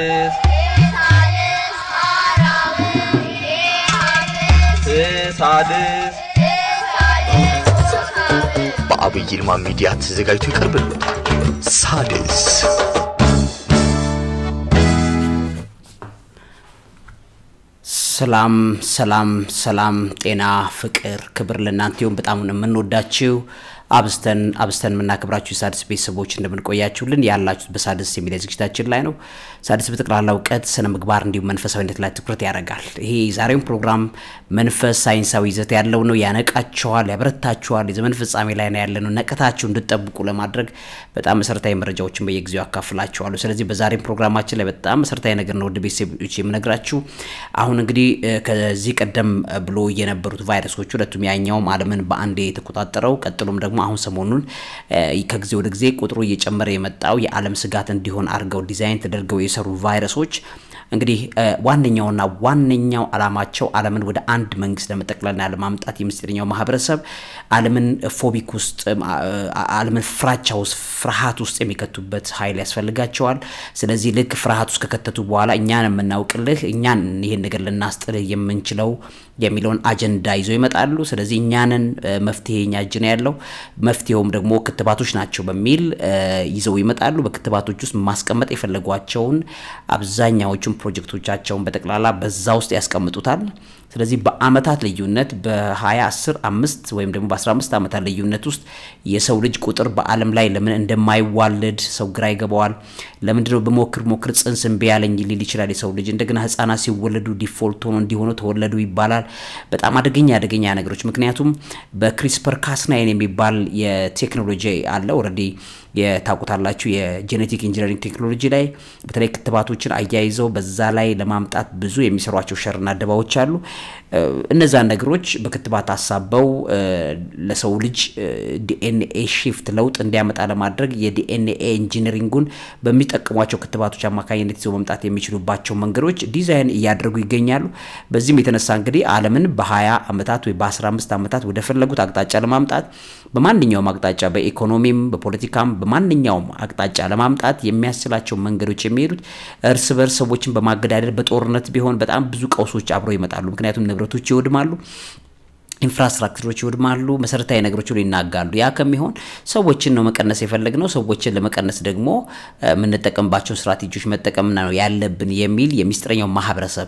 ሳድስ ሳድስ በአብይ ይልማ ሚዲያ ተዘጋጅቶ ይቀርብልዎታል። ሳድስ ሰላም ሰላም ሰላም፣ ጤና፣ ፍቅር፣ ክብር ለእናንተ ይሁን። በጣም ነው የምንወዳችሁ አብስተን አብስተን የምናከብራችሁ የሳድስ ቤተሰቦች እንደምንቆያችሁልን ያላችሁት በሳድስ የሚዲያ ዝግጅታችን ላይ ነው። ሳድስ በጠቅላላ እውቀት፣ ስነ ምግባር እንዲሁም መንፈሳዊነት ላይ ትኩረት ያደርጋል። ይሄ የዛሬውን ፕሮግራም መንፈስ ሳይንሳዊ ይዘት ያለው ነው። ያነቃችኋል፣ ያበረታችኋል። የዘመን ፍጻሜ ላይ ነው ያለነው። ነቀታችሁ እንድጠብቁ ለማድረግ በጣም መሰረታዊ መረጃዎችን በየጊዜው ያካፍላችኋለሁ። ስለዚህ በዛሬም ፕሮግራማችን ላይ በጣም መሰረታዊ ነገር ነው ወደ ቤተሰቦች የምነግራችሁ። አሁን እንግዲህ ከዚህ ቀደም ብሎ የነበሩት ቫይረሶች ሁለቱም ያኛውም ዓለምን በአንዴ የተቆጣጠረው ቀጥሎም ደግሞ አሁን ሰሞኑን ከጊዜ ወደ ጊዜ ቁጥሩ እየጨመረ የመጣው የዓለም ስጋት እንዲሆን አድርገው ዲዛይን ተደርገው የሰሩ ቫይረሶች እንግዲህ ዋነኛውና ዋነኛው ዓላማቸው ዓለምን ወደ አንድ መንግስት ለመጠቅለልና ለማምጣት የምስጢረኛው ማህበረሰብ ዓለምን ፎቢክ ውስጥ ዓለምን ፍራቻ ውስጥ ፍርሃት ውስጥ የሚከቱበት ኃይል ያስፈልጋቸዋል። ስለዚህ ልክ ፍርሃት ውስጥ ከከተቱ በኋላ እኛን የምናውቅልህ እኛን ይህን ነገር ልናስጥልህ የምንችለው የሚለውን አጀንዳ ይዘው ይመጣሉ። ስለዚህ እኛንን መፍትሄ እኛ እጅ ነው ያለው፣ መፍትሄውም ደግሞ ክትባቶች ናቸው በሚል ይዘው ይመጣሉ። በክትባቶች ውስጥ ማስቀመጥ የፈለጓቸውን አብዛኛዎቹን ፕሮጀክቶቻቸውን በጠቅላላ በዛ ውስጥ ያስቀምጡታል። ስለዚህ በአመታት ልዩነት በ20 5 ወይም ደግሞ በ15 ዓመታት ልዩነት ውስጥ የሰው ልጅ ቁጥር በዓለም ላይ ለምን እንደማይዋለድ ሰው ግራ ይገባዋል። ለምንድነው በሞክር ሞክር ጽንስ እምቢ ያለኝ ሊል ይችላል የሰው ልጅ። እንደገና ህጻናት ሲወለዱ ዲፎልት ሆኖ እንዲሆኑ ተወለዱ ይባላል። በጣም አደገኛ አደገኛ ነገሮች። ምክንያቱም በክሪስፐር ካስናይን የሚባል የቴክኖሎጂ አለ ኦልሬዲ የታውቁታላችሁ የጄኔቲክ ኢንጂነሪንግ ቴክኖሎጂ ላይ በተለይ ክትባቶችን አያይዘው በዛ ላይ ለማምጣት ብዙ የሚሰሯቸው ሸርና ደባዎች አሉ። እነዛን ነገሮች በክትባት አሳበው ለሰው ልጅ ዲኤንኤ ሺፍት ለውጥ እንዲያመጣ ለማድረግ የዲኤንኤ ኢንጂነሪንጉን በሚጠቀሟቸው ክትባቶች አማካኝነት ይዘው መምጣት የሚችሉባቸው መንገዶች ዲዛይን እያደረጉ ይገኛሉ። በዚህም የተነሳ እንግዲህ ዓለምን በ20 ዓመታት ወይ በ15 ዓመታት ወደ ፈለጉት አቅጣጫ ለማምጣት በማንኛውም አቅጣጫ በኢኮኖሚም በፖለቲካም በማንኛውም አቅጣጫ ለማምጣት የሚያስችላቸው መንገዶች የሚሄዱት እርስ በርስ ሰዎችን በማገዳደል በጦርነት ቢሆን በጣም ብዙ ቀውሶች አብረው ይመጣሉ። ምክንያቱም ንብረቶች ይወድማሉ። ኢንፍራስትራክቸሮች ይወድማሉ። መሰረታዊ ነገሮች ሁሉ ይናጋሉ። ያ ከሚሆን ሰዎችን ነው መቀነስ የፈለግነው። ሰዎችን ለመቀነስ ደግሞ የምንጠቀምባቸውን ስትራቴጂዎች መጠቀም ነው ያለብን የሚል የሚስጥረኛው ማህበረሰብ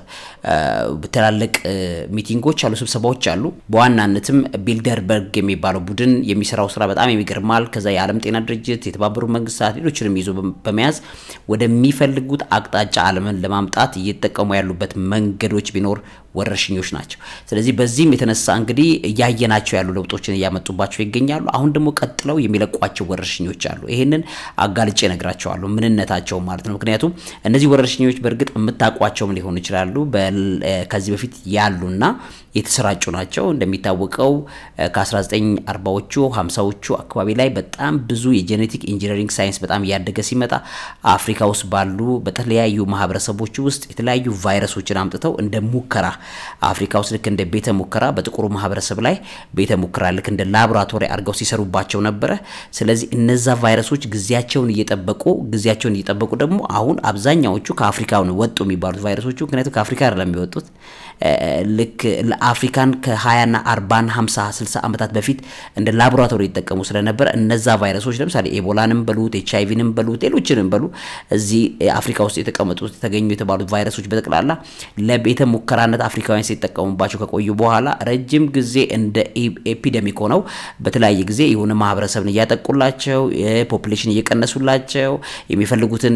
ትላልቅ ሚቲንጎች አሉ፣ ስብሰባዎች አሉ። በዋናነትም ቢልደርበርግ የሚባለው ቡድን የሚሰራው ስራ በጣም የሚገርማል። ከዛ የዓለም ጤና ድርጅት፣ የተባበሩት መንግስታት፣ ሌሎችንም ይዞ በመያዝ ወደሚፈልጉት አቅጣጫ ዓለምን ለማምጣት እየተጠቀሙ ያሉበት መንገዶች ቢኖር ወረርሽኞች ናቸው። ስለዚህ በዚህም የተነሳ እንግዲህ እያየናቸው ያሉ ለውጦችን እያመጡባቸው ይገኛሉ። አሁን ደግሞ ቀጥለው የሚለቋቸው ወረርሽኞች አሉ። ይህንን አጋልጬ እነግራቸዋለሁ ምንነታቸው ማለት ነው። ምክንያቱም እነዚህ ወረርሽኞች በእርግጥ የምታውቋቸውም ሊሆኑ ይችላሉ። ከዚህ በፊት ያሉና የተሰራጩ ናቸው። እንደሚታወቀው ከ1940ዎቹ 50ዎቹ አካባቢ ላይ በጣም ብዙ የጄኔቲክ ኢንጂነሪንግ ሳይንስ በጣም እያደገ ሲመጣ አፍሪካ ውስጥ ባሉ በተለያዩ ማህበረሰቦች ውስጥ የተለያዩ ቫይረሶችን አምጥተው እንደ ሙከራ አፍሪካ ውስጥ ልክ እንደ ቤተ ሙከራ በጥቁሩ ማህበረሰብ ላይ ቤተ ሙከራ ልክ እንደ ላቦራቶሪ አድርገው ሲሰሩባቸው ነበረ። ስለዚህ እነዛ ቫይረሶች ጊዜያቸውን እየጠበቁ ጊዜያቸውን እየጠበቁ ደግሞ አሁን አብዛኛዎቹ ከአፍሪካ ወጡ የሚባሉት ቫይረሶቹ ምክንያቱም ከአፍሪካ አይደለም የሚወጡት ልክ ለአፍሪካን ከ20ና 40 50 60 ዓመታት በፊት እንደ ላቦራቶሪ ይጠቀሙ ስለነበረ እነዛ ቫይረሶች ለምሳሌ ኤቦላንም በሉት ኤች አይቪንም በሉት ሌሎችንም በሉ እዚህ አፍሪካ ውስጥ የተቀመጡት የተገኙ የተባሉት ቫይረሶች በጠቅላላ ለቤተ ሙከራነት አፍሪካውያን ሲጠቀሙባቸው ከቆዩ በኋላ ረጅም ጊዜ እንደ ኤፒደሚክ ሆነው በተለያየ ጊዜ የሆነ ማህበረሰብን እያጠቁላቸው ፖፕሌሽን እየቀነሱላቸው የሚፈልጉትን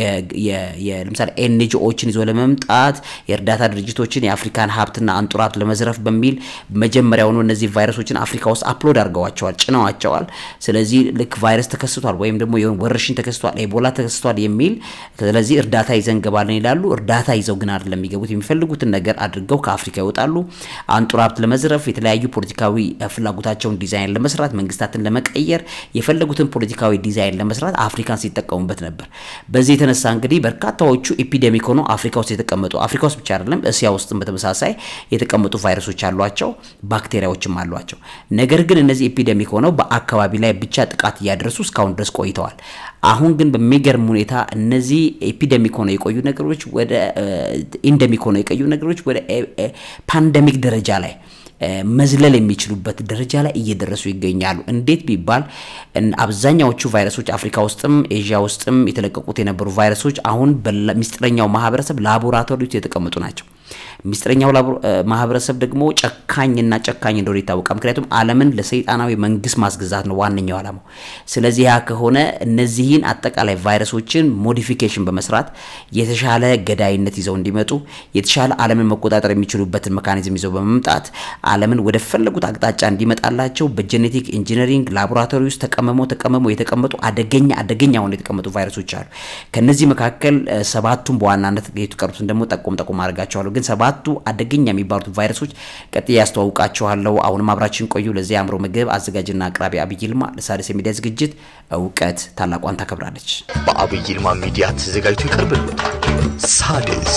ለምሳሌ ኤንጂኦችን ይዞ ለመምጣት የእርዳታ ድርጅቶችን የአፍሪካን ሀብትና አንጡራት ለመዝረፍ በሚል መጀመሪያውኑ እነዚህ ቫይረሶችን አፍሪካ ውስጥ አፕሎድ አድርገዋቸዋል፣ ጭነዋቸዋል። ስለዚህ ልክ ቫይረስ ተከስቷል ወይም ደግሞ የሆነ ወረርሽኝ ተከስቷል፣ ኤቦላ ተከስቷል የሚል ስለዚህ እርዳታ ይዘን እንገባለን ይላሉ። እርዳታ ይዘው ግን አይደለም የሚገቡት። የሚፈልጉትን ነገር አድርገው ከአፍሪካ ይወጣሉ። አንጡር ሀብት ለመዝረፍ የተለያዩ ፖለቲካዊ ፍላጎታቸውን ዲዛይን ለመስራት መንግስታትን ለመቀየር የፈለጉትን ፖለቲካዊ ዲዛይን ለመስራት አፍሪካን ሲጠቀሙበት ነበር። በዚህ የተነሳ እንግዲህ በርካታዎቹ ኤፒዴሚክ ሆነው አፍሪካ ውስጥ የተቀመጡ አፍሪካ ውስጥ ብቻ አይደለም እስያ ውስጥም በተመሳሳይ የተቀመጡ ቫይረሶች አሏቸው፣ ባክቴሪያዎችም አሏቸው። ነገር ግን እነዚህ ኤፒዴሚክ ሆነው በአካባቢ ላይ ብቻ ጥቃት እያደረሱ እስካሁን ድረስ ቆይተዋል። አሁን ግን በሚገርም ሁኔታ እነዚህ ኤፒደሚክ ሆነው የቆዩ ነገሮች ወደ ኢንደሚክ ሆነው የቆዩ ነገሮች ወደ ፓንደሚክ ደረጃ ላይ መዝለል የሚችሉበት ደረጃ ላይ እየደረሱ ይገኛሉ። እንዴት ቢባል አብዛኛዎቹ ቫይረሶች አፍሪካ ውስጥም ኤዥያ ውስጥም የተለቀቁት የነበሩ ቫይረሶች አሁን በሚስጥረኛው ማህበረሰብ ላቦራቶሪ ውስጥ የተቀመጡ ናቸው። ሚስጥረኛው ማህበረሰብ ደግሞ ጨካኝና ጨካኝ እንደሆነ ይታወቃል። ምክንያቱም ዓለምን ለሰይጣናዊ መንግስት ማስገዛት ነው ዋነኛው ዓላማው። ስለዚህ ያ ከሆነ እነዚህን አጠቃላይ ቫይረሶችን ሞዲፊኬሽን በመስራት የተሻለ ገዳይነት ይዘው እንዲመጡ የተሻለ ዓለምን መቆጣጠር የሚችሉበትን መካኒዝም ይዘው በመምጣት ዓለምን ወደ ፈለጉት አቅጣጫ እንዲመጣላቸው በጄኔቲክ ኢንጂነሪንግ ላቦራቶሪ ውስጥ ተቀመመው ተቀመመው የተቀመጡ አደገኛ አደገኛ ሆነው የተቀመጡ ቫይረሶች አሉ። ከነዚህ መካከል ሰባቱን በዋናነት የተቀሩትን ደግሞ ጠቆም ጠቆም አድርጋቸዋለሁ። ግን ሰባቱ አደገኛ የሚባሉት ቫይረሶች ቀጥዬ ያስተዋውቃችኋለሁ። አሁንም አብራችን ቆዩ። ለዚህ አእምሮ ምግብ አዘጋጅና አቅራቢ አብይ ይልማ ለሣድስ የሚዲያ ዝግጅት እውቀት ታላቋን ታከብራለች። በአብይ ይልማ ሚዲያ ተዘጋጅቶ ይቀርብልዎታል። ሣድስ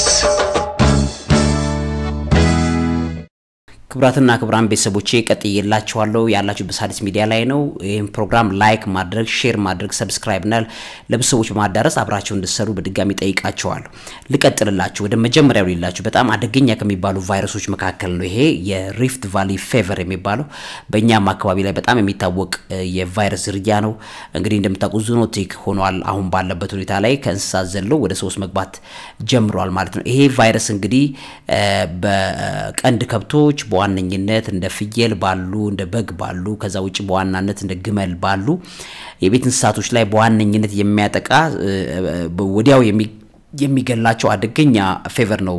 ክቡራትና ክቡራን ቤተሰቦቼ ቀጥዬላችኋለሁ። ያላችሁ በሣድስ ሚዲያ ላይ ነው። ይህም ፕሮግራም ላይክ ማድረግ፣ ሼር ማድረግ፣ ሰብስክራይብ ና ለብዙ ሰዎች በማዳረስ አብራቸው እንድሰሩ በድጋሚ ጠይቃቸዋለሁ። ልቀጥልላችሁ ወደ መጀመሪያው ሌላችሁ በጣም አደገኛ ከሚባሉ ቫይረሶች መካከል ነው ይሄ የሪፍት ቫሊ ፌቨር የሚባለው በእኛም አካባቢ ላይ በጣም የሚታወቅ የቫይረስ ዝርያ ነው። እንግዲህ እንደምታውቁ ዙኖቲክ ሆኗል። አሁን ባለበት ሁኔታ ላይ ከእንስሳት ዘሎ ወደ ሰዎች መግባት ጀምሯል ማለት ነው። ይሄ ቫይረስ እንግዲህ በቀንድ ከብቶች በዋነኝነት እንደ ፍየል ባሉ እንደ በግ ባሉ ከዛ ውጭ በዋናነት እንደ ግመል ባሉ የቤት እንስሳቶች ላይ በዋነኝነት የሚያጠቃ ወዲያው የሚገላቸው አደገኛ ፌቨር ነው።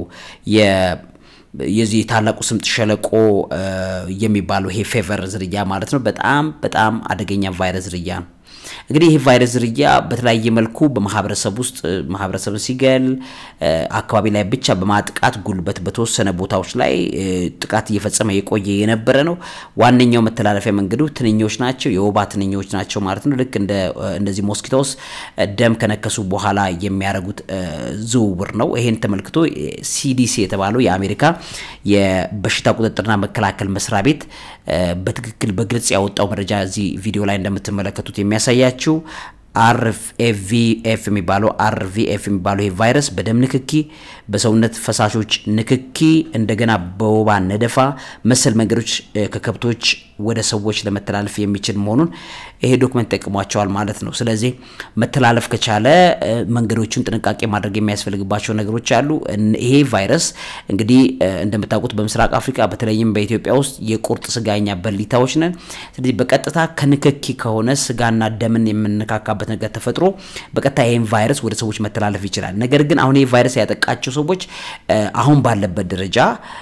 የዚህ ታላቁ ስምጥ ሸለቆ የሚባለው ይሄ ፌቨር ዝርያ ማለት ነው። በጣም በጣም አደገኛ ቫይረስ ዝርያ ነው። እንግዲህ ይህ ቫይረስ ዝርያ በተለያየ መልኩ በማህበረሰብ ውስጥ ማህበረሰብን ሲገል አካባቢ ላይ ብቻ በማጥቃት ጉልበት በተወሰነ ቦታዎች ላይ ጥቃት እየፈጸመ የቆየ የነበረ ነው። ዋነኛው መተላለፊያ መንገዱ ትንኞች ናቸው፣ የወባ ትንኞች ናቸው ማለት ነው። ልክ እንደ እነዚህ ሞስኪቶስ ደም ከነከሱ በኋላ የሚያደርጉት ዝውውር ነው። ይሄን ተመልክቶ ሲዲሲ የተባለው የአሜሪካ የበሽታ ቁጥጥርና መከላከል መስሪያ ቤት በትክክል በግልጽ ያወጣው መረጃ እዚህ ቪዲዮ ላይ እንደምትመለከቱት የሚያሳያችው አርኤቪኤፍ የሚባለው አርቪኤፍ የሚባለው ይሄ ቫይረስ በደም ንክኪ፣ በሰውነት ፈሳሾች ንክኪ፣ እንደገና በወባ ነደፋ መሰል መንገዶች ከከብቶች ወደ ሰዎች ለመተላለፍ የሚችል መሆኑን ይሄ ዶክመንት ጠቅሟቸዋል ማለት ነው። ስለዚህ መተላለፍ ከቻለ መንገዶቹን ጥንቃቄ ማድረግ የሚያስፈልግባቸው ነገሮች አሉ። ይሄ ቫይረስ እንግዲህ እንደምታውቁት በምስራቅ አፍሪካ በተለይም በኢትዮጵያ ውስጥ የቁርጥ ስጋኛ በሊታዎች ነን። ስለዚህ በቀጥታ ከንክኪ ከሆነ ስጋና ደምን የምንነካካበት ነገር ተፈጥሮ በቀጥታ ይህን ቫይረስ ወደ ሰዎች መተላለፍ ይችላል። ነገር ግን አሁን ይህ ቫይረስ ያጠቃቸው ሰዎች አሁን ባለበት ደረጃ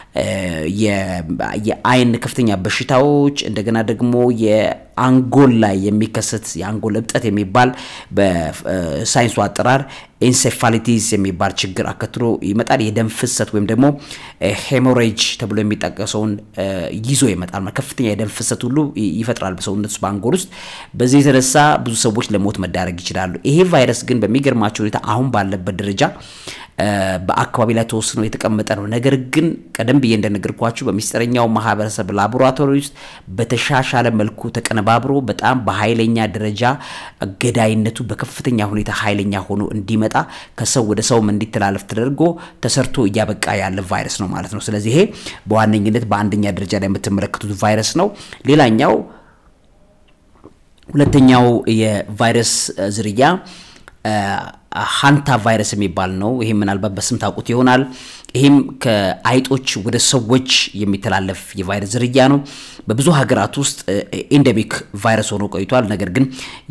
የአይን ከፍተኛ በሽታዎች እንደገና ደግሞ የአንጎል ላይ የሚከሰት የአንጎል እብጠት የሚባል በሳይንሱ አጠራር ኢንሴፋሊቲስ የሚባል ችግር አከትሎ ይመጣል። የደም ፍሰት ወይም ደግሞ ሄሞሬጅ ተብሎ የሚጠቀሰውን ይዞ ይመጣል። ከፍተኛ የደም ፍሰት ሁሉ ይፈጥራል በሰውነት ውስጥ በአንጎል ውስጥ። በዚህ የተነሳ ብዙ ሰዎች ለሞት መዳረግ ይችላሉ። ይሄ ቫይረስ ግን በሚገርማቸው ሁኔታ አሁን ባለበት ደረጃ በአካባቢ ላይ ተወስኖ የተቀመጠ ነው። ነገር ግን ቀደም ብዬ እንደነገርኳችሁ በሚስጥረኛው ማህበረሰብ ላቦራቶሪ ውስጥ በተሻሻለ መልኩ ተቀነባብሮ በጣም በኃይለኛ ደረጃ ገዳይነቱ በከፍተኛ ሁኔታ ኃይለኛ ሆኖ እንዲመጣ ከሰው ወደ ሰውም እንዲተላለፍ ተደርጎ ተሰርቶ እያበቃ ያለ ቫይረስ ነው ማለት ነው። ስለዚህ ይሄ በዋነኝነት በአንደኛ ደረጃ ላይ የምትመለከቱት ቫይረስ ነው። ሌላኛው ሁለተኛው የቫይረስ ዝርያ ሃንታ ቫይረስ የሚባል ነው። ይህም ምናልባት በስም ታውቁት ይሆናል። ይህም ከአይጦች ወደ ሰዎች የሚተላለፍ የቫይረስ ዝርያ ነው። በብዙ ሀገራት ውስጥ ኤንደሚክ ቫይረስ ሆኖ ቆይቷል። ነገር ግን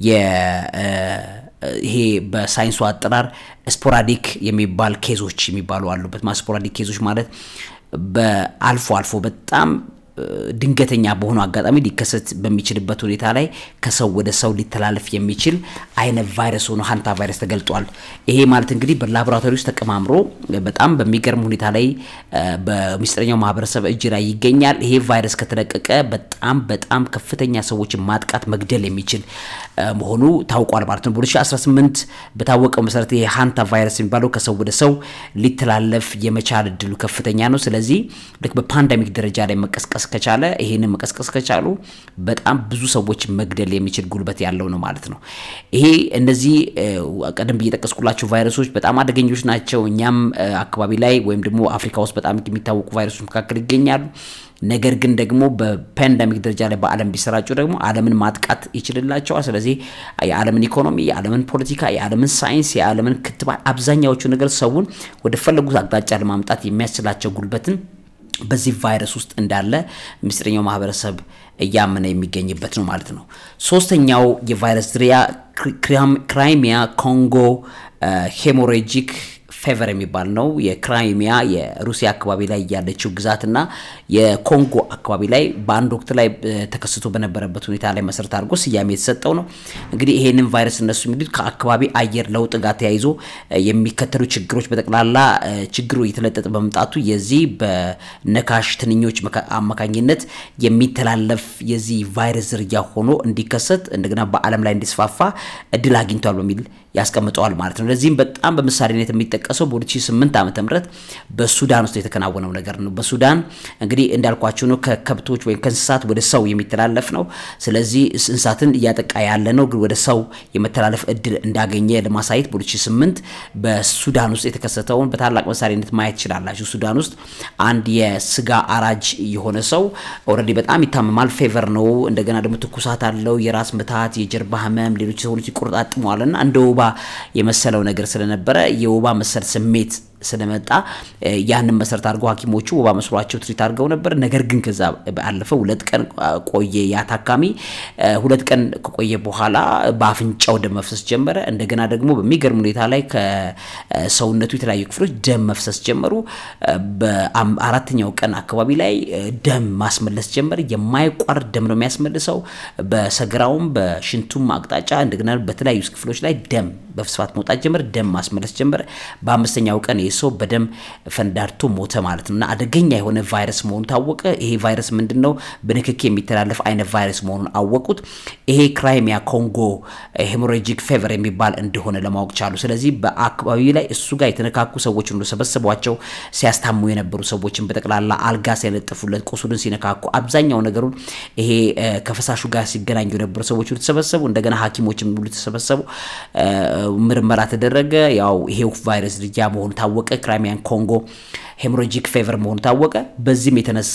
ይሄ በሳይንሱ አጠራር ስፖራዲክ የሚባል ኬዞች የሚባሉ አሉበት። ስፖራዲክ ኬዞች ማለት በአልፎ አልፎ በጣም ድንገተኛ በሆኑ አጋጣሚ ሊከሰት በሚችልበት ሁኔታ ላይ ከሰው ወደ ሰው ሊተላለፍ የሚችል አይነት ቫይረስ ሆኖ ሃንታ ቫይረስ ተገልጧል። ይሄ ማለት እንግዲህ በላቦራቶሪ ውስጥ ተቀማምሮ በጣም በሚገርም ሁኔታ ላይ በሚስጥረኛው ማህበረሰብ እጅ ላይ ይገኛል። ይሄ ቫይረስ ከተለቀቀ በጣም በጣም ከፍተኛ ሰዎችን ማጥቃት መግደል የሚችል መሆኑ ታውቋል ማለት ነው። በ2018 በታወቀው መሰረት ይሄ ሃንታ ቫይረስ የሚባለው ከሰው ወደ ሰው ሊተላለፍ የመቻል እድሉ ከፍተኛ ነው። ስለዚህ ልክ በፓንደሚክ ደረጃ ላይ መቀስቀስ መቀስቀስ ከቻለ ይሄንን መቀስቀስ ከቻሉ በጣም ብዙ ሰዎች መግደል የሚችል ጉልበት ያለው ነው ማለት ነው። ይሄ እነዚህ ቀደም ብዬ የጠቀስኩላቸው ቫይረሶች በጣም አደገኞች ናቸው። እኛም አካባቢ ላይ ወይም ደግሞ አፍሪካ ውስጥ በጣም የሚታወቁ ቫይረሶች መካከል ይገኛሉ። ነገር ግን ደግሞ በፓንደሚክ ደረጃ ላይ በዓለም ቢሰራጩ ደግሞ ዓለምን ማጥቃት ይችልላቸዋል። ስለዚህ የዓለምን ኢኮኖሚ፣ የዓለምን ፖለቲካ፣ የዓለምን ሳይንስ፣ የዓለምን ክትባት አብዛኛዎቹ ነገር ሰውን ወደ ፈለጉት አቅጣጫ ለማምጣት የሚያስችላቸው ጉልበትን በዚህ ቫይረስ ውስጥ እንዳለ ምስጢረኛው ማህበረሰብ እያመነ የሚገኝበት ነው ማለት ነው። ሶስተኛው የቫይረስ ዝርያ ክራይሚያ ኮንጎ ሄሞሬጂክ ፌቨር የሚባል ነው። የክራይሚያ የሩሲያ አካባቢ ላይ ያለችው ግዛትና የኮንጎ አካባቢ ላይ በአንድ ወቅት ላይ ተከስቶ በነበረበት ሁኔታ ላይ መሰረት አድርጎ ስያሜ የተሰጠው ነው። እንግዲህ ይሄንን ቫይረስ እነሱ የሚሉት ከአካባቢ አየር ለውጥ ጋር ተያይዞ የሚከተሉ ችግሮች በጠቅላላ ችግሩ እየተለጠጠ በመምጣቱ የዚህ በነካሽ ትንኞች አማካኝነት የሚተላለፍ የዚህ ቫይረስ ዝርያ ሆኖ እንዲከሰት እንደገና በዓለም ላይ እንዲስፋፋ እድል አግኝቷል በሚል ያስቀምጠዋል ማለት ነው። ለዚህም በጣም በምሳሌነት የሚጠቀሰው በ2008 ዓ ም በሱዳን ውስጥ የተከናወነው ነገር ነው። በሱዳን እንግዲህ እንዳልኳቸው ነው ከከብቶች ወይም ከእንስሳት ወደ ሰው የሚተላለፍ ነው። ስለዚህ እንስሳትን እያጠቃ ያለ ነው፣ ግን ወደ ሰው የመተላለፍ እድል እንዳገኘ ለማሳየት በ2008 በሱዳን ውስጥ የተከሰተውን በታላቅ ምሳሌነት ማየት ትችላላችሁ። ሱዳን ውስጥ አንድ የስጋ አራጅ የሆነ ሰው ኦልሬዲ በጣም ይታመማል፣ ፌቨር ነው። እንደገና ደግሞ ትኩሳት አለው፣ የራስ ምታት፣ የጀርባ ህመም፣ ሌሎች ሰዎች ይቆረጣጥመዋልና እንደ ወባ የመሰለው ነገር ስለነበረ የወባ መሰል ስሜት ስለመጣ ያንን መሰረት አድርገው ሐኪሞቹ ወባ መስሏቸው ትሪት አድርገው ነበር። ነገር ግን ከዛ ባለፈ ሁለት ቀን ቆየ ያ ታካሚ። ሁለት ቀን ከቆየ በኋላ በአፍንጫው ደም መፍሰስ ጀመረ። እንደገና ደግሞ በሚገርም ሁኔታ ላይ ከሰውነቱ የተለያዩ ክፍሎች ደም መፍሰስ ጀመሩ። በአራተኛው ቀን አካባቢ ላይ ደም ማስመለስ ጀመረ። የማይቋርጥ ደም ነው የሚያስመልሰው በሰገራውም በሽንቱም አቅጣጫ እንደገና በተለያዩ ክፍሎች ላይ ደም በስፋት መውጣት ጀመረ። ደም ማስመለስ ጀመረ። በአምስተኛው ቀን ሰው በደም ፈንዳድቶ ሞተ ማለት ነው እና አደገኛ የሆነ ቫይረስ መሆኑ ታወቀ። ይሄ ቫይረስ ምንድን ነው? በንክኪ የሚተላለፍ አይነት ቫይረስ መሆኑን አወቁት። ይሄ ክራይሚያ ኮንጎ ሄሞሬጂክ ፌቨር የሚባል እንደሆነ ለማወቅ ቻሉ። ስለዚህ በአካባቢው ላይ እሱ ጋር የተነካኩ ሰዎች ሁሉ ሰበሰቧቸው። ሲያስታሙ የነበሩ ሰዎችን በጠቅላላ አልጋ ሲያለጥፉለት፣ ቁስሉን ሲነካኩ፣ አብዛኛው ነገሩን ይሄ ከፈሳሹ ጋር ሲገናኙ የነበሩ ሰዎች ሁሉ ተሰበሰቡ። እንደገና ሐኪሞችም ሁሉ ተሰበሰቡ። ምርመራ ተደረገ። ያው ይሄው ቫይረስ ዝርያ መሆኑ ታወቀ። ክራይሚያን ኮንጎ ሄሞሮጂክ ፌቨር መሆኑ ታወቀ። በዚህም የተነሳ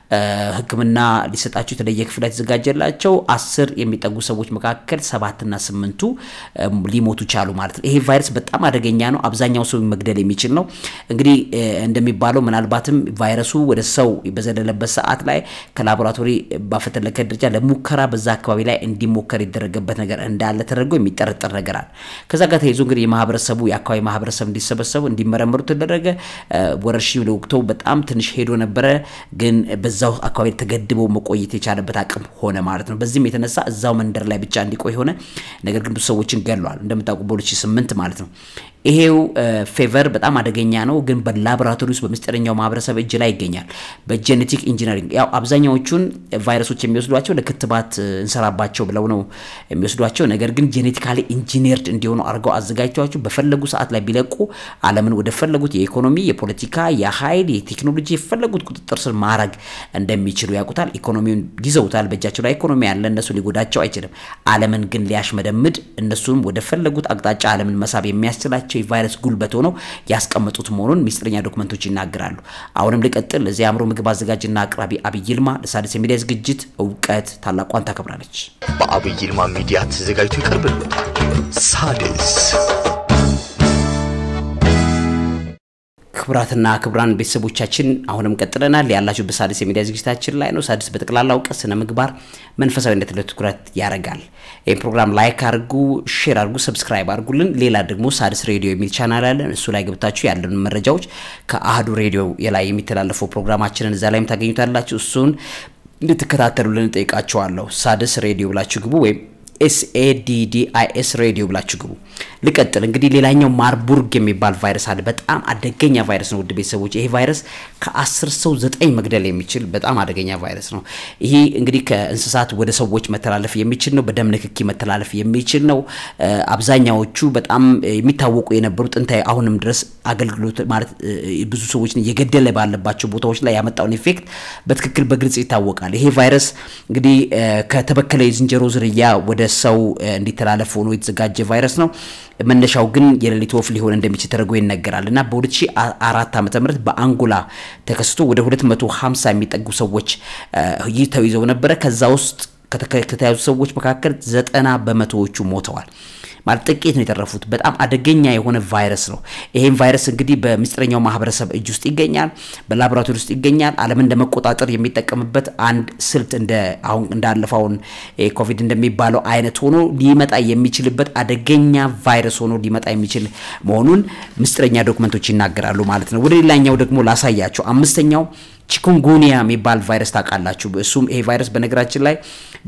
ሕክምና ሊሰጣቸው የተለየ ክፍል የተዘጋጀላቸው አስር የሚጠጉ ሰዎች መካከል ሰባትና ስምንቱ ሊሞቱ ቻሉ ማለት ነው። ይሄ ቫይረስ በጣም አደገኛ ነው። አብዛኛው ሰው መግደል የሚችል ነው። እንግዲህ እንደሚባለው ምናልባትም ቫይረሱ ወደ ሰው በዘለለበት ሰዓት ላይ ከላቦራቶሪ ባፈተለከ ደረጃ ለሙከራ በዛ አካባቢ ላይ እንዲሞከር የደረገበት ነገር እንዳለ ተደርጎ የሚጠረጠር ነገር አለ። ከዛ ጋር ተይዞ እንግዲህ የማህበረሰቡ የአካባቢ ማህበረሰብ እንዲሰበሰቡ እንዲመረመሩ ተደረገ። ወረርሽኙ ለወቅቱ በጣም ትንሽ ሄዶ ነበረ፣ ግን በዛው አካባቢ ተገድበው መቆየት የቻለበት አቅም ሆነ ማለት ነው። በዚህም የተነሳ እዛው መንደር ላይ ብቻ እንዲቆይ ሆነ። ነገር ግን ብዙ ሰዎችን ገድሏል እንደምታውቁ በ2008 ማለት ነው። ይሄው ፌቨር በጣም አደገኛ ነው፣ ግን በላቦራቶሪ ውስጥ በምስጢረኛው ማህበረሰብ እጅ ላይ ይገኛል። በጄኔቲክ ኢንጂነሪንግ ያው አብዛኛዎቹን ቫይረሶች የሚወስዷቸው ለክትባት እንሰራባቸው ብለው ነው የሚወስዷቸው። ነገር ግን ጄኔቲካሊ ኢንጂነርድ እንዲሆኑ አድርገው አዘጋጅተዋቸው በፈለጉ ሰዓት ላይ ቢለቁ ዓለምን ወደ ፈለጉት የኢኮኖሚ፣ የፖለቲካ፣ የኃይል፣ የቴክኖሎጂ የፈለጉት ቁጥጥር ስር ማድረግ እንደሚችሉ ያውቁታል። ኢኮኖሚውን ይዘውታል። በእጃቸው ላይ ኢኮኖሚ ያለ እነሱ ሊጎዳቸው አይችልም። ዓለምን ግን ሊያሽመደምድ እነሱም ወደ ፈለጉት አቅጣጫ ዓለምን መሳብ የሚያስችላቸው ያላቸው የቫይረስ ጉልበት ሆነው ያስቀመጡት መሆኑን ሚስጥረኛ ዶክመንቶች ይናገራሉ። አሁንም ልቀጥል። ለዚህ አእምሮ ምግብ አዘጋጅና አቅራቢ አብይ ይልማ ለሣድስ የሚዲያ ዝግጅት እውቀት ታላቋን ታከብራለች። በአብይ ይልማ ሚዲያ ተዘጋጅቶ ይቀርብልዎታል። ሣድስ ክቡራትና ክቡራን ቤተሰቦቻችን አሁንም ቀጥለናል። ያላችሁ በሣድስ የሚዲያ ዝግጅታችን ላይ ነው። ሣድስ በጠቅላላ እውቀት፣ ስነ ምግባር፣ መንፈሳዊነት ላይ ትኩረት ያደርጋል። ይህ ፕሮግራም ላይክ አድርጉ፣ ሼር አድርጉ፣ ሰብስክራይብ አድርጉልን። ሌላ ደግሞ ሣድስ ሬዲዮ የሚል ቻናል አለን። እሱ ላይ ገብታችሁ ያለን መረጃዎች ከአህዱ ሬዲዮ ላይ የሚተላለፈው ፕሮግራማችንን እዛ ላይም ታገኙታላችሁ። እሱን እንድትከታተሉልን ጠይቃችኋለሁ። ሣድስ ሬዲዮ ብላችሁ ግቡ ወይም ኤስኤዲዲአይኤስ ሬዲዮ ብላችሁ ግቡ። ልቀጥል እንግዲህ ሌላኛው ማርቡርግ የሚባል ቫይረስ አለ። በጣም አደገኛ ቫይረስ ነው ውድ ቤተሰቦች። ይሄ ቫይረስ ከአስር ሰው ዘጠኝ መግደል የሚችል በጣም አደገኛ ቫይረስ ነው። ይሄ እንግዲህ ከእንስሳት ወደ ሰዎች መተላለፍ የሚችል ነው። በደም ንክኪ መተላለፍ የሚችል ነው። አብዛኛዎቹ በጣም የሚታወቁ የነበሩ ጥንታዊ አሁንም ድረስ አገልግሎት ማለት ብዙ ሰዎችን እየገደለ ባለባቸው ቦታዎች ላይ ያመጣውን ኢፌክት በትክክል በግልጽ ይታወቃል። ይሄ ቫይረስ እንግዲህ ከተበከለ የዝንጀሮ ዝርያ ወደ ሰው እንዲተላለፍ ሆኖ የተዘጋጀ ቫይረስ ነው። መነሻው ግን የሌሊት ወፍ ሊሆን እንደሚችል ተደርጎ ይነገራል እና በ2004 ዓ ም በአንጎላ ተከስቶ ወደ 250 የሚጠጉ ሰዎች ይህ ተይዘው ነበረ። ከዛ ውስጥ ከተያዙ ሰዎች መካከል ዘጠና በመቶዎቹ ሞተዋል። ማለት ጥቂት ነው የተረፉት። በጣም አደገኛ የሆነ ቫይረስ ነው። ይሄም ቫይረስ እንግዲህ በምስጢረኛው ማህበረሰብ እጅ ውስጥ ይገኛል፣ በላቦራቶሪ ውስጥ ይገኛል። ዓለምን ለመቆጣጠር የሚጠቀምበት አንድ ስልት እንደ አሁን እንዳለፈውን ኮቪድ እንደሚባለው አይነት ሆኖ ሊመጣ የሚችልበት አደገኛ ቫይረስ ሆኖ ሊመጣ የሚችል መሆኑን ምስጢረኛ ዶክመንቶች ይናገራሉ ማለት ነው። ወደ ሌላኛው ደግሞ ላሳያቸው። አምስተኛው ቺኩንጉኒያ የሚባል ቫይረስ ታውቃላችሁ። እሱም ይሄ ቫይረስ በነገራችን ላይ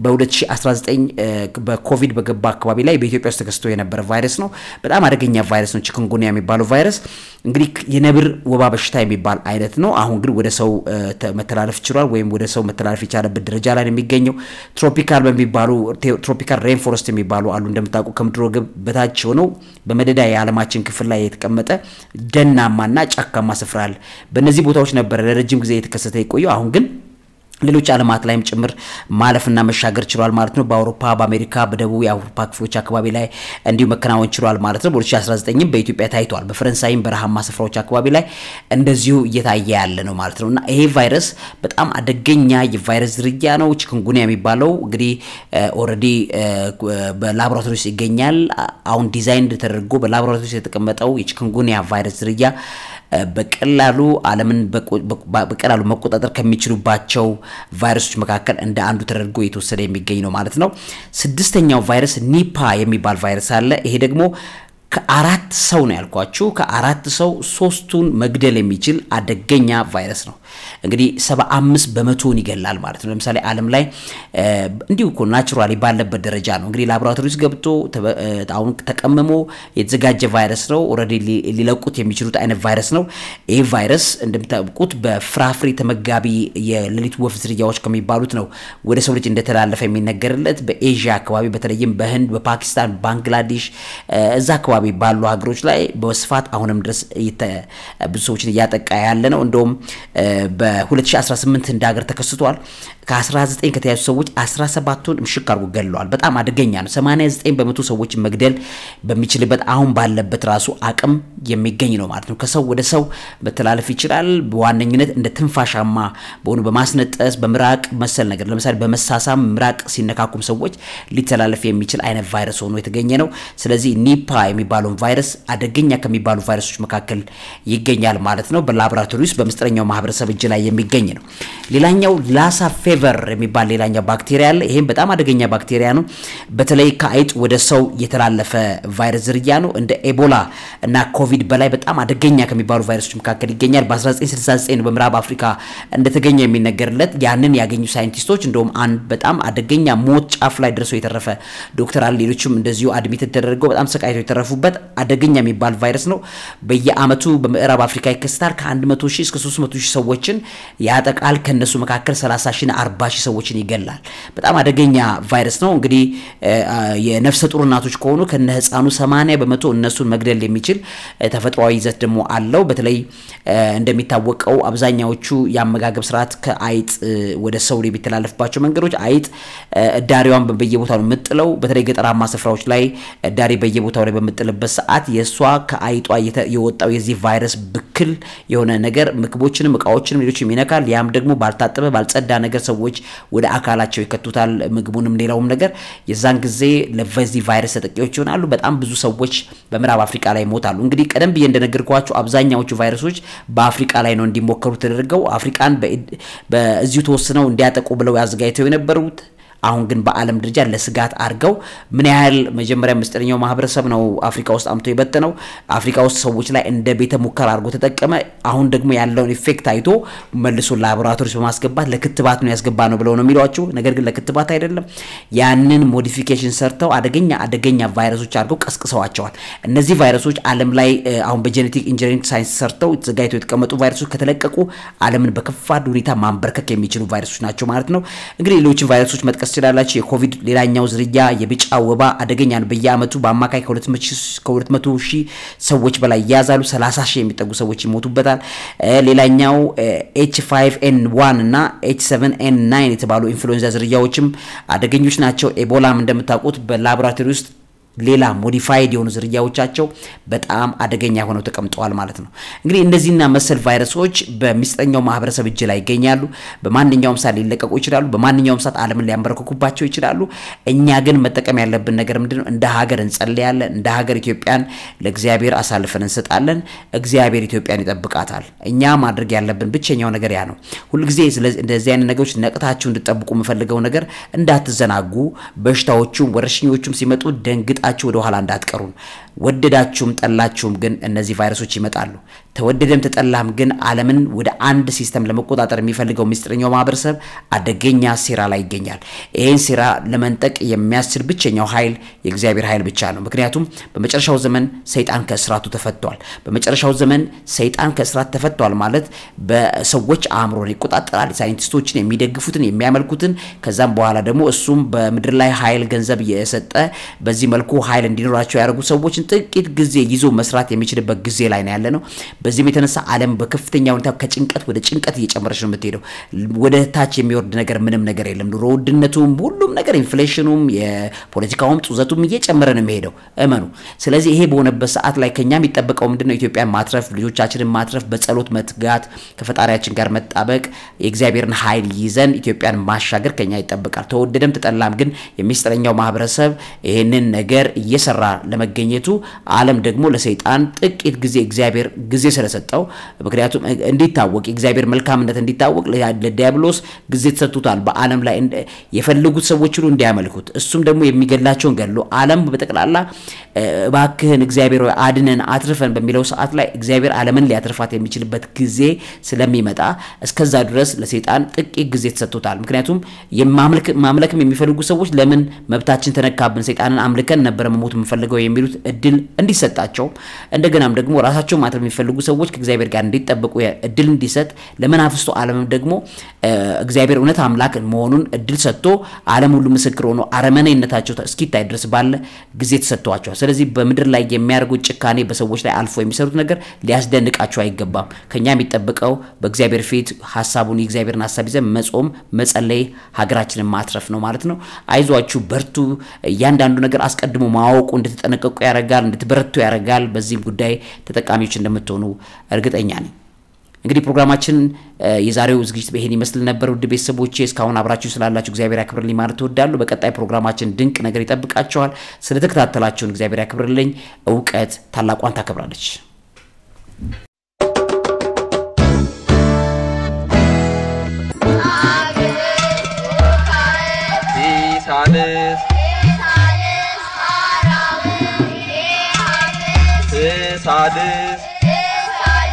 በ2019 በኮቪድ በገባ አካባቢ ላይ በኢትዮጵያ ውስጥ ተከስቶ የነበረ ቫይረስ ነው። በጣም አደገኛ ቫይረስ ነው። ቺኩንጉኒያ የሚባለው ቫይረስ እንግዲህ የነብር ወባ በሽታ የሚባል አይነት ነው። አሁን ግን ወደ ሰው መተላለፍ ችሏል፣ ወይም ወደ ሰው መተላለፍ የቻለበት ደረጃ ላይ ነው የሚገኘው። ትሮፒካል በሚባሉ ትሮፒካል ሬን ፎረስት የሚባሉ አሉ እንደምታውቁ ከምድረ ገብ በታች ሆነው በመደዳ የዓለማችን ክፍል ላይ የተቀመጠ ደናማና ጫካማ ስፍራ አለ። በእነዚህ ቦታዎች ነበረ ለረጅም ጊዜ የተከሰተ የቆየው አሁን ግን ሌሎች ዓለማት ላይም ጭምር ማለፍና መሻገር ችሏል ማለት ነው። በአውሮፓ፣ በአሜሪካ፣ በደቡብ የአውሮፓ ክፍሎች አካባቢ ላይ እንዲሁ መከናወን ችሏል ማለት ነው። በ2019ም በኢትዮጵያ ታይቷል። በፈረንሳይም በረሃማ ስፍራዎች አካባቢ ላይ እንደዚሁ እየታየ ያለ ነው ማለት ነው እና ይሄ ቫይረስ በጣም አደገኛ የቫይረስ ዝርያ ነው። ቺኩንጉኒያ የሚባለው እንግዲህ ኦልሬዲ በላቦራቶሪ ውስጥ ይገኛል። አሁን ዲዛይን ተደርጎ በላቦራቶሪ ውስጥ የተቀመጠው የቺኩንጉኒያ ቫይረስ ዝርያ በቀላሉ ዓለምን በቀላሉ መቆጣጠር ከሚችሉባቸው ቫይረሶች መካከል እንደ አንዱ ተደርጎ የተወሰደ የሚገኝ ነው ማለት ነው። ስድስተኛው ቫይረስ ኒፓ የሚባል ቫይረስ አለ። ይሄ ደግሞ ከአራት ሰው ነው ያልኳችሁ። ከአራት ሰው ሶስቱን መግደል የሚችል አደገኛ ቫይረስ ነው። እንግዲህ ሰባ አምስት በመቶውን ይገላል ማለት ነው። ለምሳሌ ዓለም ላይ እንዲሁ እኮ ናቹራሊ ባለበት ደረጃ ነው እንግዲህ ላቦራቶሪ ውስጥ ገብቶ አሁን ተቀምሞ የተዘጋጀ ቫይረስ ነው። ኦልሬዲ ሊለቁት የሚችሉት አይነት ቫይረስ ነው። ይህ ቫይረስ እንደምታውቁት በፍራፍሬ ተመጋቢ የሌሊት ወፍ ዝርያዎች ከሚባሉት ነው ወደ ሰው ልጅ እንደተላለፈ የሚነገርለት በኤዥያ አካባቢ በተለይም በህንድ፣ በፓኪስታን፣ ባንግላዴሽ እዛ አካባቢ ባሉ ሀገሮች ላይ በስፋት አሁንም ድረስ ብዙ ሰዎችን እያጠቃ ያለ ነው። እንደውም በ2018 እንደ ሀገር ተከስቷል። ከ19 ከተያዙ ሰዎች 17ቱን ምሽክ አድርጎ ገድለዋል። በጣም አደገኛ ነው። 89 በመቶ ሰዎችን መግደል በሚችልበት አሁን ባለበት ራሱ አቅም የሚገኝ ነው ማለት ነው። ከሰው ወደ ሰው መተላለፍ ይችላል። በዋነኝነት እንደ ትንፋሻማ በሆኑ በማስነጠስ በምራቅ መሰል ነገር ለምሳሌ በመሳሳም ምራቅ ሲነካኩም ሰዎች ሊተላለፍ የሚችል አይነት ቫይረስ ሆኖ የተገኘ ነው። ስለዚህ ኒፓ የሚባለውን ቫይረስ አደገኛ ከሚባሉ ቫይረሶች መካከል ይገኛል ማለት ነው። በላቦራቶሪ ውስጥ በምስጢረኛው ማህበረሰብ እጅ ላይ የሚገኝ ነው። ሌላኛው ላሳ ፌቨር የሚባል ሌላኛው ባክቴሪያ አለ። ይህም በጣም አደገኛ ባክቴሪያ ነው። በተለይ ከአይጥ ወደ ሰው የተላለፈ ቫይረስ ዝርያ ነው። እንደ ኤቦላ እና ኮቪድ በላይ በጣም አደገኛ ከሚባሉ ቫይረሶች መካከል ይገኛል። በ1969 በምዕራብ አፍሪካ እንደተገኘ የሚነገርለት ያንን ያገኙ ሳይንቲስቶች እንደውም አንድ በጣም አደገኛ ሞት ጫፍ ላይ ደርሶ የተረፈ ዶክተር አለ። ሌሎችም እንደዚሁ አድሚት ተደርገው በጣም ሰቃይቶ የተረፉበት አደገኛ የሚባል ቫይረስ ነው። በየአመቱ በምዕራብ አፍሪካ ይከሰታል። ከ100 ሺህ እስከ 300 ሺህ ሰዎችን ያጠቃል። ከነሱ መካከል 30 ሺህ 40 ሺህ ሰዎችን ይገላል። በጣም አደገኛ ቫይረስ ነው። እንግዲህ የነፍሰ ጡር እናቶች ከሆኑ ከነ ህፃኑ 80 በመቶ እነሱን መግደል የሚችል ተፈጥሯዊ ይዘት ደግሞ አለው። በተለይ እንደሚታወቀው አብዛኛዎቹ የአመጋገብ ስርዓት ከአይጥ ወደ ሰው የሚተላለፍባቸው መንገዶች አይጥ እዳሪዋን በየቦታው ነው የምጥለው። በተለይ ገጠራማ ስፍራዎች ላይ እዳሪ በየቦታው ላይ በምጥልበት ሰዓት የእሷ ከአይጧ የወጣው የዚህ ቫይረስ ብክል የሆነ ነገር ምግቦችንም እቃዎችንም ሌሎችም ይነካል። ያም ደግሞ ባልታጠበ ባልጸዳ ነገር ሰዎች ወደ አካላቸው ይከቱታል። ምግቡንም ሌላውም ነገር የዛን ጊዜ ለዚህ ቫይረስ ተጠቂዎች ይሆናሉ። በጣም ብዙ ሰዎች በምዕራብ አፍሪካ ላይ ይሞታሉ። እንግዲህ ቀደም ብዬ እንደነገርኳቸው አብዛኛዎቹ ቫይረሶች በአፍሪካ ላይ ነው እንዲሞከሩ ተደርገው አፍሪካን በዚሁ ተወስነው እንዲያጠቁ ብለው ያዘጋጅተው የነበሩት አሁን ግን በዓለም ደረጃ ለስጋት አድርገው ምን ያህል መጀመሪያ ምስጢረኛው ማህበረሰብ ነው አፍሪካ ውስጥ አምቶ የበተነው አፍሪካ ውስጥ ሰዎች ላይ እንደ ቤተ ሙከራ አድርጎ ተጠቀመ። አሁን ደግሞ ያለውን ኢፌክት አይቶ መልሶ ላቦራቶሪዎች በማስገባት ለክትባት ነው ያስገባ ነው ብለው ነው የሚሏቸው። ነገር ግን ለክትባት አይደለም። ያንን ሞዲፊኬሽን ሰርተው አደገኛ አደገኛ ቫይረሶች አድርገው ቀስቅሰዋቸዋል። እነዚህ ቫይረሶች ዓለም ላይ አሁን በጄኔቲክ ኢንጂነሪንግ ሳይንስ ሰርተው ተዘጋጅተው የተቀመጡ ቫይረሶች ከተለቀቁ ዓለምን በከፋድ ሁኔታ ማንበርከክ የሚችሉ ቫይረሶች ናቸው ማለት ነው። እንግዲህ ሌሎችን ቫይረሶች መጥቀስ ትችላላችሁ። የኮቪድ ሌላኛው ዝርያ የቢጫ ወባ አደገኛ ነው። በየአመቱ በአማካይ ከ200 ሺህ ሰዎች በላይ ይያዛሉ። 30 ሺህ የሚጠጉ ሰዎች ይሞቱበታል። ሌላኛው ኤች 5 ኤን 1 እና ኤች 7 ኤን 9 የተባሉ ኢንፍሉዌንዛ ዝርያዎችም አደገኞች ናቸው። ኤቦላም እንደምታውቁት በላቦራቶሪ ውስጥ ሌላ ሞዲፋይድ የሆኑ ዝርያዎቻቸው በጣም አደገኛ ሆነው ተቀምጠዋል ማለት ነው። እንግዲህ እነዚህና መሰል ቫይረሶች በሚስጠኛው ማህበረሰብ እጅ ላይ ይገኛሉ። በማንኛውም ሰዓት ሊለቀቁ ይችላሉ። በማንኛውም ሰዓት ዓለምን ሊያንበረክኩባቸው ይችላሉ። እኛ ግን መጠቀም ያለብን ነገር ምንድነው? እንደ ሀገር እንጸልያለን። እንደ ሀገር ኢትዮጵያን ለእግዚአብሔር አሳልፈን እንሰጣለን። እግዚአብሔር ኢትዮጵያን ይጠብቃታል። እኛ ማድረግ ያለብን ብቸኛው ነገር ያ ነው። ሁልጊዜ እንደዚህ አይነት ነገሮች ነቅታችሁ እንድጠብቁ የምፈልገው ነገር እንዳትዘናጉ። በሽታዎቹም ወረርሽኞቹም ሲመጡ ደንግጥ ጣችሁ ወደ ኋላ እንዳትቀሩን። ወደዳችሁም ጠላችሁም ግን እነዚህ ቫይረሶች ይመጣሉ። ተወደደም ተጠላም ግን ዓለምን ወደ አንድ ሲስተም ለመቆጣጠር የሚፈልገው ምስጢረኛው ማህበረሰብ አደገኛ ሴራ ላይ ይገኛል። ይህን ሴራ ለመንጠቅ የሚያስችል ብቸኛው ኃይል የእግዚአብሔር ኃይል ብቻ ነው። ምክንያቱም በመጨረሻው ዘመን ሰይጣን ከእስራቱ ተፈቷል። በመጨረሻው ዘመን ሰይጣን ከእስራት ተፈቷል ማለት በሰዎች አእምሮን ይቆጣጠራል። ሳይንቲስቶችን የሚደግፉትን የሚያመልኩትን፣ ከዛም በኋላ ደግሞ እሱም በምድር ላይ ኃይል ገንዘብ የሰጠ በዚህ መልኩ ኃይል እንዲኖራቸው ያደርጉ ሰዎችን ጥቂት ጊዜ ይዞ መስራት የሚችልበት ጊዜ ላይ ነው ያለ ነው። በዚህም የተነሳ ዓለም በከፍተኛ ሁኔታ ከጭንቀት ወደ ጭንቀት እየጨመረች ነው የምትሄደው። ወደ ታች የሚወርድ ነገር ምንም ነገር የለም። ኑሮ ውድነቱም፣ ሁሉም ነገር ኢንፍሌሽኑም፣ የፖለቲካውም ጡዘቱም እየጨመረ ነው የሚሄደው። እመኑ። ስለዚህ ይሄ በሆነበት ሰዓት ላይ ከኛ የሚጠበቀው ምንድነው? ኢትዮጵያን ማትረፍ፣ ልጆቻችንን ማትረፍ፣ በጸሎት መትጋት፣ ከፈጣሪያችን ጋር መጣበቅ፣ የእግዚአብሔርን ኃይል ይዘን ኢትዮጵያን ማሻገር ከኛ ይጠበቃል። ተወደደም ተጠላም ግን የሚስጥረኛው ማህበረሰብ ይህንን ነገር እየሰራ ለመገኘቱ ዓለም ደግሞ ለሰይጣን ጥቂት ጊዜ እግዚአብሔር ጊዜ ስለሰጠው ምክንያቱም እንዲታወቅ የእግዚአብሔር መልካምነት እንዲታወቅ ለዲያብሎስ ጊዜ ተሰጥቶታል። በዓለም ላይ የፈለጉት ሰዎች ሁሉ እንዲያመልኩት እሱም ደግሞ የሚገላቸውን ገድሎ ዓለም በጠቅላላ እባክህን እግዚአብሔር ሆይ አድነን አትርፈን በሚለው ሰዓት ላይ እግዚአብሔር ዓለምን ሊያትርፋት የሚችልበት ጊዜ ስለሚመጣ እስከዛ ድረስ ለሰይጣን ጥቂት ጊዜ ተሰጥቶታል። ምክንያቱም ማምለክም የሚፈልጉ ሰዎች ለምን መብታችን ተነካብን ሰይጣንን አምልከን ነበረ መሞት የምንፈልገው የሚሉት እድል እንዲሰጣቸው እንደገናም ደግሞ ራሳቸው ማትረፍ የሚፈልጉ ሰዎች ከእግዚአብሔር ጋር እንዲጠበቁ እድል እንዲሰጥ ለመናፍስቱ ዓለምም ደግሞ እግዚአብሔር እውነት አምላክ መሆኑን እድል ሰጥቶ ዓለም ሁሉ ምስክር ሆኖ አረመኔነታቸው እስኪታይ ድረስ ባለ ጊዜ ተሰጥቷቸዋል። ስለዚህ በምድር ላይ የሚያደርጉት ጭካኔ በሰዎች ላይ አልፎ የሚሰሩት ነገር ሊያስደንቃቸው አይገባም። ከኛ የሚጠበቀው በእግዚአብሔር ፊት ሀሳቡን የእግዚአብሔርን ሀሳብ ይዘን መጾም፣ መጸለይ፣ ሀገራችንን ማትረፍ ነው ማለት ነው። አይዟችሁ፣ በርቱ። እያንዳንዱ ነገር አስቀድሞ ማወቁ እንድትጠነቀቁ ያደርጋል፣ እንድትበረቱ ያደርጋል። በዚህም ጉዳይ ተጠቃሚዎች እንደምትሆኑ እርግጠኛ ነኝ። እንግዲህ ፕሮግራማችን የዛሬው ዝግጅት ይሄን ይመስል ነበር። ውድ ቤተሰቦቼ እስካሁን አብራችሁ ስላላችሁ እግዚአብሔር ያክብርልኝ ማለት እወዳለሁ። በቀጣይ ፕሮግራማችን ድንቅ ነገር ይጠብቃችኋል። ስለተከታተላችሁን እግዚአብሔር ያክብርልኝ። እውቀት ታላቋን ታከብራለች። ሲሳልስ ሳድስ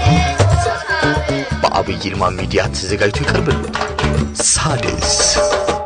በአብይ ይልማ ሚዲያ ተዘጋጅቶ ይቀርብልዎታል። ሳድስ